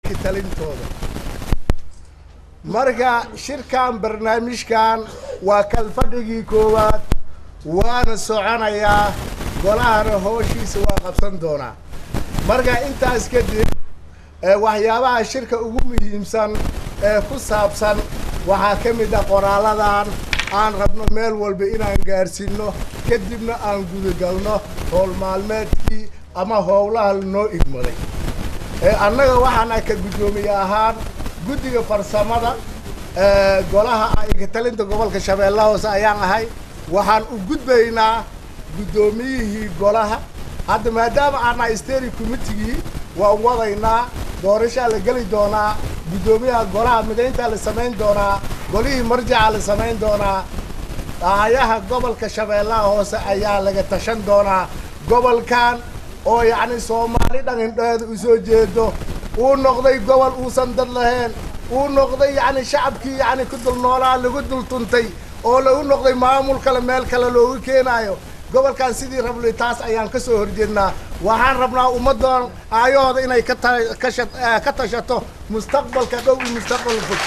talintooda marka shirkan barnaamijkan waa kalfadhigii koowaad waana soconayaa golahana hooshiisa waa qabsan doonaa marka intaas kadib waxyaabaha shirka ugu muhiimsan ee ku saabsan waxaa ka mid ah qoraaladan aan rabno meel walba inaan gaarsiino kadibna aan gudagalno howl maalmeedkii ama howlaha lanoo igmaday annaga waxaana ka guddoomiye ahaan guddiga farsamada golaha talinta gobolka shabeellaha hoose ayaan ahay waxaan u gudbaynaa guddoomiyihii golaha hadda maadaama aanaa steri committigii waan wadaynaa doorashaa la geli doonaa guddoomiyaha golaha midayntaa la samayn doonaa golihii marjaca la samayn doonaa aayaha gobolka shabeellaha hoose ayaa laga tashan doonaa gobolkan oo yacni soomaali dhan hindheeda u soo jeedo uu noqday gobol uusan dad lahayn uu noqday yacni shacabkii yacni ku dul noolaa lagu dul tuntay oo lagu noqday maamul kale meel kale loogu keenaayo gobolkan sidii rabli taas ayaan ka soo horjeednaa waxaan rabnaa ummaddan aayahooda inay ka ta kasha ka tashato mustaqbalka dhow iyo mustaqbal fog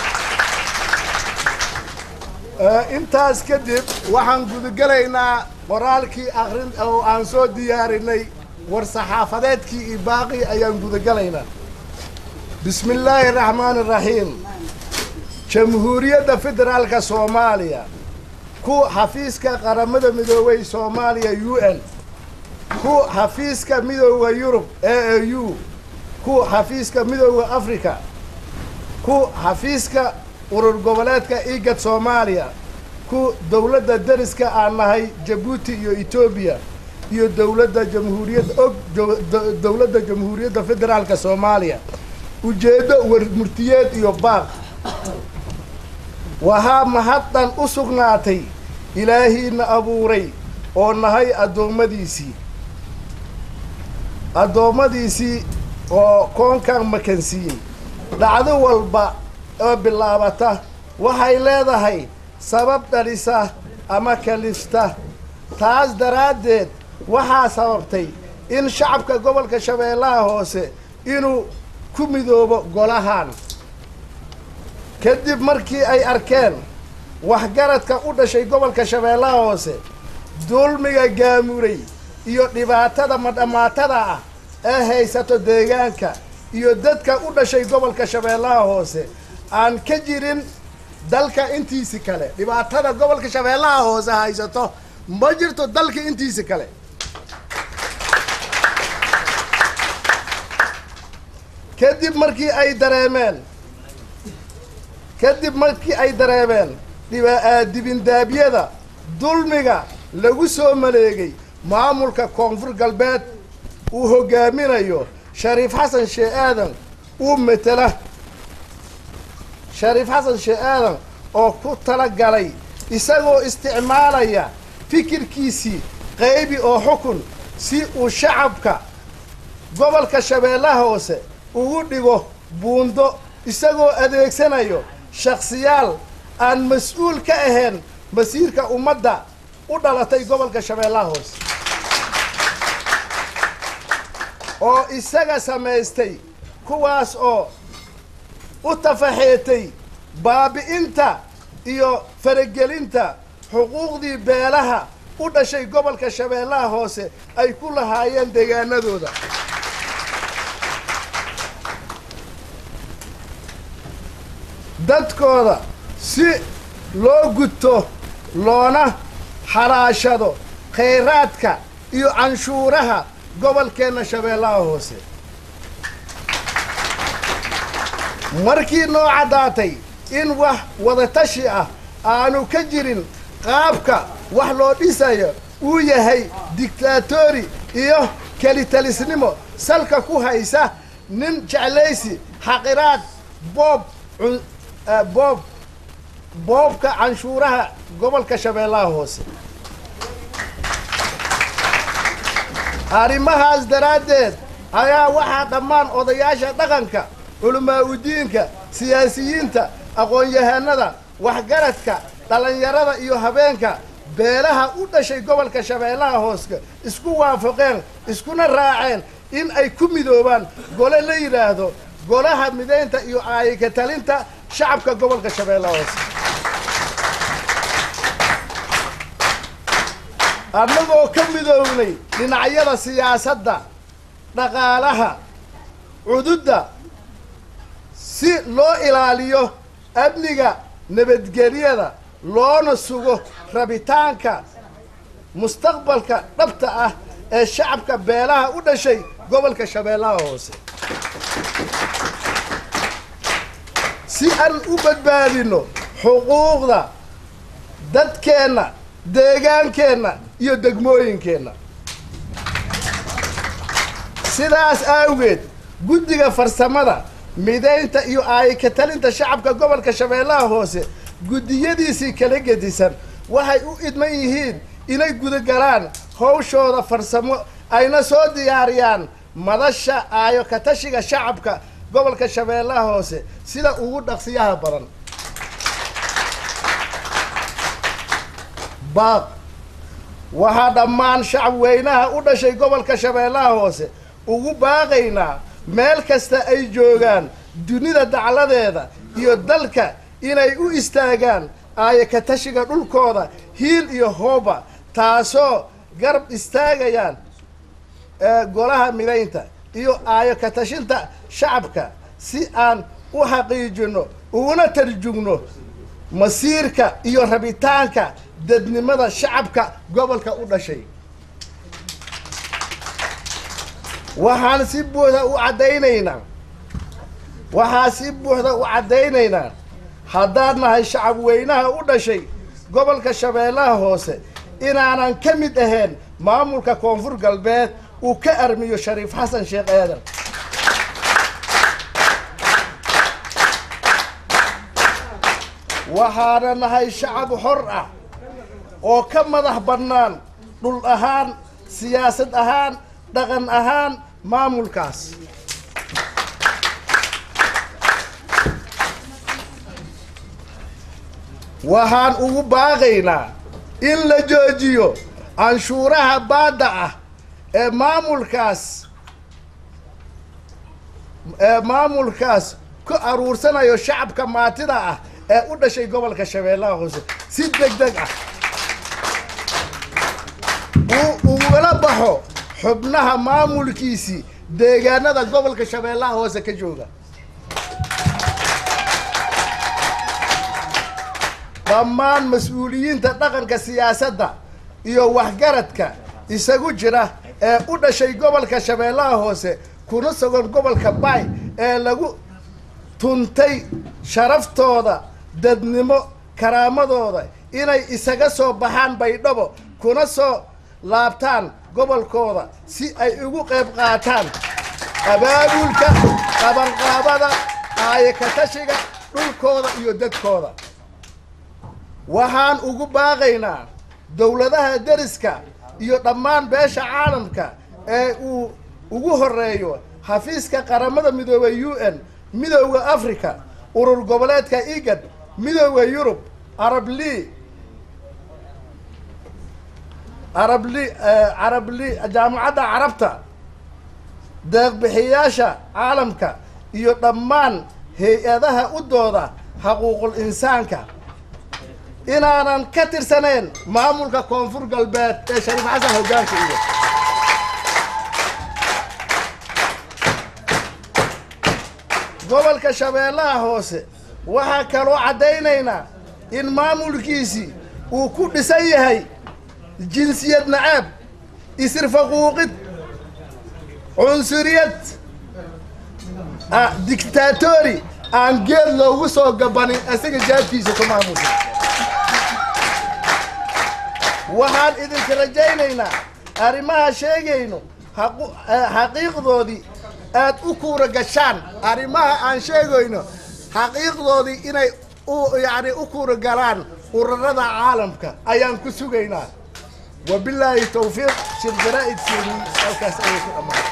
intaas kadib waxaan gudagelaynaa qoraalkii akrin oo aan soo diyaarinay war saxaafadeedkii iyo baaqii ayaan gudagelaynaa bismi illaahi araxmaani araxiim jamhuuriyadda federaalka soomaaliya ku xafiiska qaramada midoobay soomaaliya u n ku xafiiska midooda yurub a a u ku xafiiska midooda africa ku xafiiska urur goboleedka igad soomaaliya ku dowladda dariska aan nahay jabuuti iyo etoobiya iyo dowladda jamhuuriyadda og dowladda jamhuuriyadda federaalka soomaaliya ujeeddo warmurtiyeed iyo baaq waxaa mahaddan u sugnaatay ilaahiina abuuray oo nahay addoommadiisii addoommadiisii oo koonkan makansiiyey dhacdo walba oo bilaabata waxay leedahay sabab dhalisa ama kalifta taas daraaddeed waxaa sababtay in shacabka gobolka shabeellaha hoose inuu ku midoobo golahan kadib markii ay arkeen waxgaradka u dhashay gobolka shabeellaha hoose dulmiga gaamuray iyo dhibaatada madhammaatada ah ee haysato deegaanka iyo dadka u dhashay gobolka shabeellaha hoose aan ka jirin dalka intiisi kale dhibaatada gobolka shabeellaha hoose haysato ma jirto dalka intiisi kale kadib markii ay dareemeen kadib markii ay dareemeen dibindaabyada dulmiga lagu soo maleegay maamulka koonfur galbeed uu hoggaaminayo shariif xasan sheeh aadan uu matela shariif xasan sheeh aadan oo ku tala galay isagoo isticmaalaya fikirkiisii qaybi oo xukun si uu shacabka gobolka shabeellaha hoose ugu dhigo buundo isagoo adeegsanayo shakhsiyaal aan mas-uul ka ahayn masiirka ummadda u dhalatay gobolka shabeellaha hoose oo isaga samaystay kuwaas oo u tafaxeetay baabi'inta iyo faragelinta xuquuqdii beelaha u dhashay gobolka shabeellaha hoose ay ku lahaayeen deegaanadooda dadkooda si loo gudto loona xalaashado khayraadka iyo canshuuraha gobolkeenna shabeellaha hoose markii noo caddaatay in wax wadatashi ah aanu ka jirin qaabka wax loo dhisayo uu yahay dictaatori iyo kelitalisnimo salka ku haysa nin jeclaysi xaqiraad boob boob boobka canshuuraha gobolka shabeellaha hoose arrimahaas daraaddeed ayaa waxaa dhammaan odayaasha dhaqanka culamaa udiinka siyaasiyiinta aqoon-yahanada waxgaradka dhallinyarada iyo habeenka beelaha u dhashay gobolka shabeellaha hooska isku waafaqeen iskuna raaceen in ay ku midoobaan gole la yidhaahdo golaha mideynta iyo aayika talinta shacabka gobolka shabeellaha hoose annagoo ka midoognay dhinacyada siyaasadda dhaqaalaha cududda si loo ilaaliyo amniga nabadgelyada loona sugo rabitaanka mustaqbalka dhabta ah ee shacabka beelaha u dhashay gobolka shabeellaha hoose si aan u badbaadino xuquuqda dadkeenna deegaankeenna iyo degmooyinkeenna sidaas awgeed guddiga farsamada mideynta iyo aayika talinta shacabka gobolka shabeellaha hoose guddiyadiisii kala gedisan waxay u idman yihiin inay gudagalaan hawshooda farsamo ayna soo diyaariyaan madasha aayo katashiga shacabka gobolka shabeellaha hoose sida ugu dhaqsiyaha badan baaq waxaa dhammaan shacab weynaha u dhashay gobolka shabeellaha hoose ugu baaqaynaa meel kasta ay joogaan dunida dacladeeda iyo dalka inay u istaagaan aayo katashiga dhulkooda hiil iyo hooba taasoo garab istaagayaan golaha midaynta iyo aayo katashinta shacabka si aan u xaqiijino uguna tarjugno masiirka iyo rabitaanka dadnimada shacabka gobolka u dhashay waxaan si buuxda u caddaynaynaa waxaa si buuxda u caddaynaynaa haddaan nahay shacab weynaha u dhashay gobolka shabeellaha hoose inaanan ka mid ahayn maamulka koonfur galbeed uu ka armiyo shariif xasan sheekh aadan waxaana nahay shacab xor ah oo ka madax bannaan dhul ahaan siyaasad ahaan dhaqan ahaan maamulkaas waxaan ugu baaqaynaa in la joojiyo canshuuraha baadda ah ee maamulkaas ee maamulkaas ku aruursanayo shacabka maatida ah ee u dhashay gobolka shabeellaha hoose si deg deg ah uu ugala baxo xubnaha maamulkiisii deegaanada gobolka shabeellaha hoose ka jooga dhammaan mas-uuliyiinta dhaqanka siyaasadda iyo waxgaradka isagu jira ee u dhashay gobolka shabeellaha hoose kuna sugan gobolka baay ee lagu tuntay sharaftooda dadnimo karaamadooda inay isaga soo baxaan baydhabo kuna soo laabtaan gobolkooda si ay ugu qayb qaataan abaabulka qabanqaabada aayakatashiga dhulkooda iyo dadkooda waxaan ugu baaqaynaa dowladaha deriska iyo dhammaan beesha caalamka ee uu ugu horeeyo xafiiska qaramada midoobay u n midowda africa urur goboleedka igad midowda yurub arab lea arab li carab li jaamacadda carabta deeqbixiyaasha caalamka iyo dhammaan hay-adaha u dooda xaquuqul insaanka inaanan ka tirsanayn maamulka koonfur galbeed ee shariif xasan hoggaanka iyo gobolka shabeellaha hoose waxaa kaloo caddaynaynaa in maamulkiisii uu ku dhisan yahay jinsiyad nacaab isirfaquuqid cunsuriyad dictatori aan geed loogu soo gabanin isaga jaabkiisa ku maamulka waxaan idinka rajaynaynaa arrimaha sheegayno xaqiiqdoodii aad u kuura gashaan arrimaha aan sheegayno xaqiiqdoodii inay u yacni u kuura galaan ururada caalamka ayaan ku sugaynaa wabilaahi tawfiiq shir jaraa'idkeeni halkaas ayay ku dhammaan